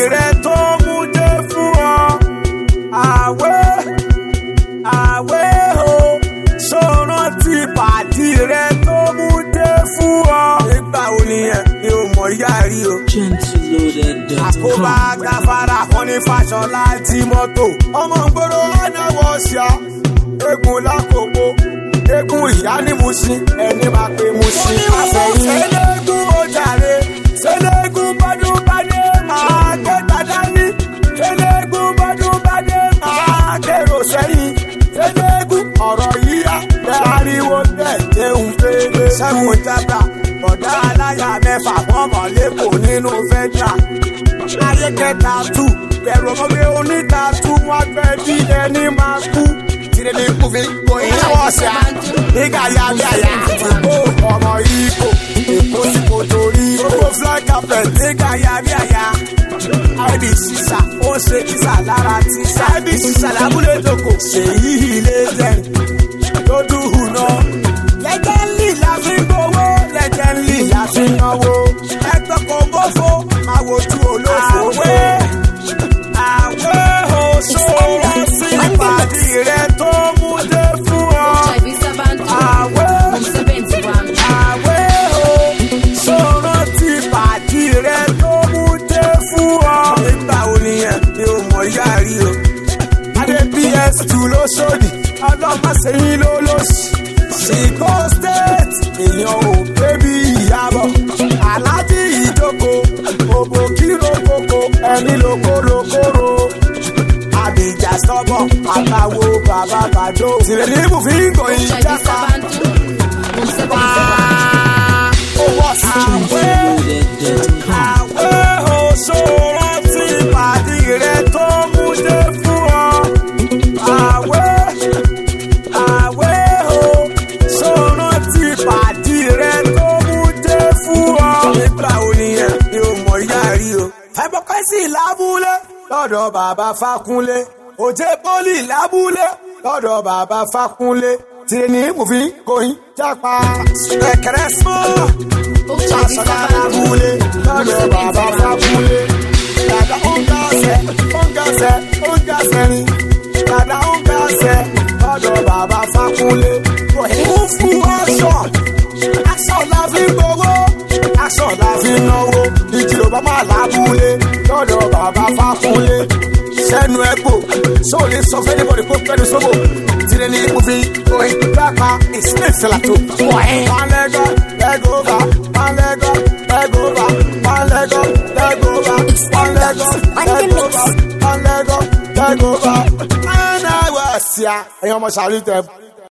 rẹ tó mú dé fún ọ. àwẹ̀ àwẹ̀ o ṣòro ti pàdí rẹ tó mú dé fún ọ. nígbà wo nìyẹn ni o mọ̀ yá rí o àkóbá gáfárà wọn ní fàṣọlá tí mọ́tò. ọmọ gbòòrò ọ̀nàwọ̀ ṣá eégún lákòókò eégún ìyá ní musin ẹni máa pe musin. àfẹ̀yìn ṣẹlẹ́gùn ó jàre ṣẹlẹ́gùn bọ́dún bádé máa ké tàdá ní. ṣẹlẹ́gùn bọ́dún bádé máa kérò sẹ́yìn. ṣẹlẹ́gùn ọ̀rọ̀ yíyá bẹ́ẹ̀ ariwo bẹ́ẹ̀ jẹun fèrè. sẹ́wọ̀n jábà bọ̀dá aláya mẹ́fà wọ́n mọ̀ lẹ́kọ̀ọ́ nínú fẹ́jà ayé kẹta tù bẹ̀rù ọmọge oníta tù wọ́n fẹ́ bí ẹni máa kú. tìrẹ ní kùfì gbòyìn lọ́wọ́ sí a nígbà yá bí àyà àtúgbò ọmọ ikò èkó sí kò torí gbogbo fly carpet nígbà yá bí àyà. ibi sísà ó ṣe kísà lára tíṣà ibi sísà lábúlé dòkò ṣèyí ilé jẹ lójú hùnà. lẹ́jẹ̀lì la fi ń gbowó lẹ́jẹ̀lì la fi ń náwó ẹgbẹ́ kò bófo máa wojú olófo. àwẹ̀ àwẹ̀ òṣòro sí ìpàdé rẹ tó mú dé fún ọ. àwẹ̀ òṣòro ti pàdé rẹ tó mú dé fún ọ. nígbà wo nìyẹn ni o mọ̀ yá rí o. adé ps2 ló sódì ọlọ́mọṣẹ́yìn ló lóṣì. Chico state èèyàn ò bébí ìyàbọ̀. Aláàjì ìjókòó òbò kíró koko ẹni lókòrókòrò. Àbíjà sọ́bọ̀ àtàwo bàbá bàjọ́. Tìrẹ̀lì ibùfín gòyìn jápa. Owó àwẹ̀ àwẹ̀ òṣòro ti pàdé rẹ̀ tó mú dé fún ọ. Àwẹ̀ àwẹ̀ o ṣòro ti pàdé rẹ tó mú dé fún ọ. nígbà wo nìyẹn ni o mọ̀ yá rí o. fẹ́bọ́kẹ́sì lábúlé lọ́dọ̀ bàbá fákúnlé òjé pólì lábúlé lọ́dọ̀ bàbá fákúnlé tìrẹ̀nì mùfín kòyìn jápa ẹ̀kẹ́rẹ́ sọ́ ṣàṣọ̀dá lábúlé lọ́dọ̀ bàbá fákúnlé dàda ó ń gàṣẹ ó ń gàṣẹ ó ń gàṣẹ ni dàda ó ń gàṣẹ lọ́dọ̀ bàbá fákúnlé kò fún aṣọ aṣọ la fi gbowó aṣọ la fi náwó ìjìlò bàbá làbúlé lọ́dọ̀ bàbá fákúnlé sẹ́nu ẹ̀gbò sóòlì sọ fẹ́ni bọ̀dì kó fẹ́ni sóbò tìrẹ ní ìmúfi oyin pápá ìsìlẹ̀ ìsìlàtò wọ̀nyí. palẹ́gọ́ lẹ́gọ́fà palẹ́gọ́ lẹ́gọ́fà palẹ́gọ́ lẹ́gọ́fà palẹ́gọ́ lẹ́gọ́fà palẹ́gọ́ lẹ́gọ́fà. ẹ̀ẹ́dẹ́gbẹ̀sì ẹ̀yin ọmọ sàrí tẹ̀